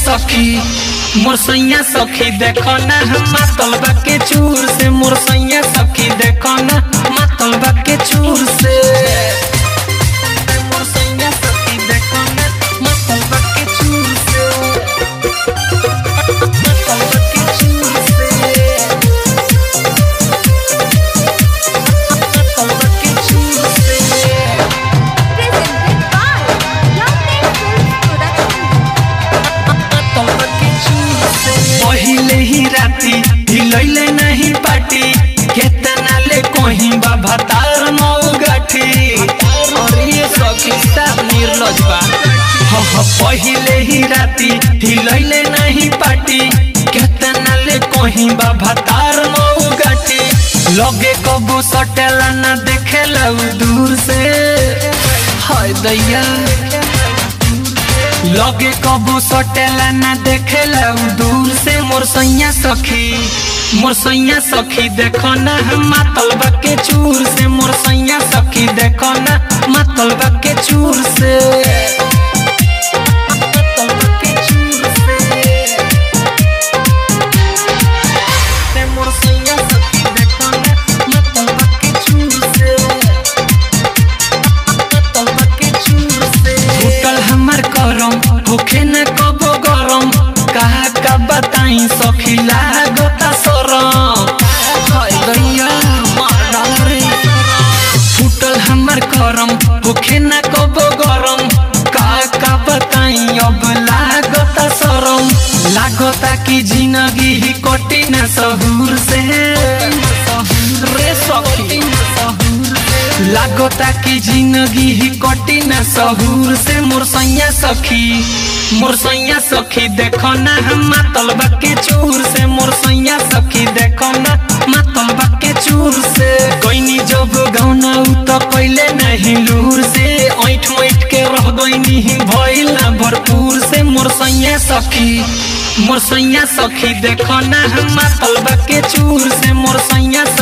सखी मोर सैया सखी देखो ना हम मातलबा के चूर से मोर सैया सखी देखो ना मातलबा के चूर से मोर सैया सखी देखो ना मातलबा के चूर से मातलबा के चूर से मातलबा के चूर से Presented by Lovely Films Production. पहिले ही राती हिलैले नहीं पाटी केतना ले कहीं बाबा तार मौ गाठी अरे ये सखी सब निर्लज बा ह ह पहिले ही राती हिलैले नहीं पाटी केतना ले कहीं बाबा तार मौ गाठी लगे कबू सटेला ना देखेला उ दूर से हाय दैया लगे कबू सटेला ना देखेला उ दूर से मोर सैया सखी मोर सैया सखी देखो ना हम मातलबा के चूर से मोर सैया सखी देखो ना मातलबा के चूर से मातलबा के चूर से। से मोर सैया सखी देखो ना मातलबा के चूर से होटल हमर करम होखे न कबो गरम कहा का बताई सखी लागता सरम हाय दैया मार डाल रे फूटल हमर करम होखे न कबो गरम का का बताई अब लागता सरम लागता कि जिंदगी ही कटी न सहूर से रे सखी लागता कि जिंदगी ही कटी न सहूर से मोर सैया सखी मोर सैया सखी देखो ना हम मातलबा के चूर से मोर सैया सखी देखो ना मातलबा के चूर से गईनी जब गौना उ तो पहले नहीं लूर से ऐठ मैठ के रह गईनी ही भइल ना भरपूर से मोर सैया सखी मोर सैया सखी देखो ना हम मातलबा के चूर से मोर सैया